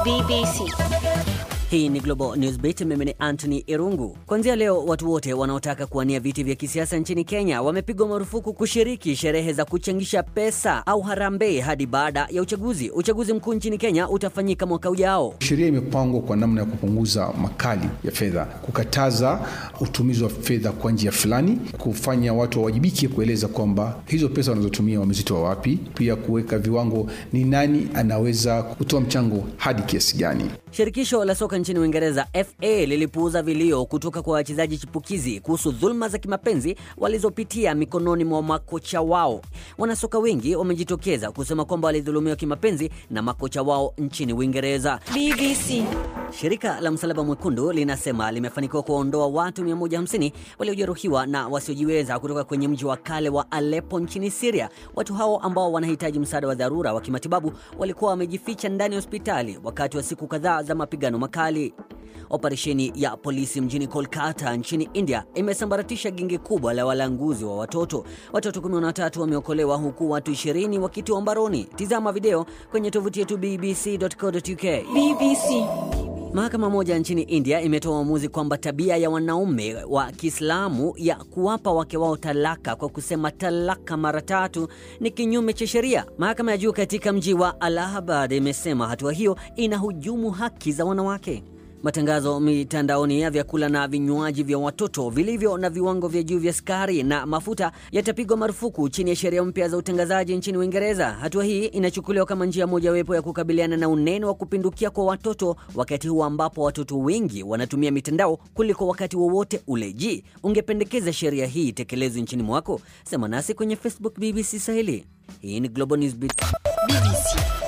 BBC. Hii ni Global Newsbeat, mimi ni Anthony Irungu. Kuanzia leo watu wote wanaotaka kuwania viti vya kisiasa nchini Kenya wamepigwa marufuku kushiriki sherehe za kuchangisha pesa au harambee hadi baada ya uchaguzi. Uchaguzi mkuu nchini Kenya utafanyika mwaka ujao. Sheria imepangwa kwa namna ya kupunguza makali ya fedha, kukataza utumizi wa fedha kwa njia fulani, kufanya watu wawajibike kueleza kwamba hizo pesa wanazotumia wamezitoa wapi, pia kuweka viwango, ni nani anaweza kutoa mchango hadi kiasi gani. Shirikisho la soka nchini Uingereza FA lilipuuza vilio kutoka kwa wachezaji chipukizi kuhusu dhuluma za kimapenzi walizopitia mikononi mwa makocha wao. Wanasoka wengi wamejitokeza kusema kwamba walidhulumiwa kimapenzi na makocha wao nchini Uingereza. BBC. Shirika la Msalaba Mwekundu linasema limefanikiwa kuwaondoa watu 150 waliojeruhiwa na wasiojiweza kutoka kwenye mji wa kale wa Aleppo nchini Syria. Watu hao ambao wanahitaji msaada wa dharura wa kimatibabu walikuwa wamejificha ndani ya hospitali wakati wa siku kadhaa za mapigano makali. Operesheni ya polisi mjini Kolkata nchini India imesambaratisha genge kubwa la walanguzi wa watoto. Watoto 13 wameokolewa huku watu 20 wakitiwa mbaroni. Tizama video kwenye tovuti yetu bbc.co.uk. BBC. Mahakama moja nchini India imetoa uamuzi kwamba tabia ya wanaume wa Kiislamu ya kuwapa wake wao talaka kwa kusema talaka mara tatu ni kinyume cha sheria. Mahakama ya juu katika mji wa Allahabad imesema hatua hiyo inahujumu haki za wanawake. Matangazo mitandaoni ya vyakula na vinywaji vya watoto vilivyo na viwango vya juu vya sukari na mafuta yatapigwa marufuku chini ya sheria mpya za utangazaji nchini Uingereza. Hatua hii inachukuliwa kama njia mojawapo ya kukabiliana na unene wa kupindukia kwa watoto, wakati huu ambapo watoto wengi wanatumia mitandao kuliko wakati wowote ule. Je, ungependekeza sheria hii itekelezwe nchini mwako? Sema nasi kwenye Facebook BBC Swahili. Hii ni Global Newsbeat. BBC.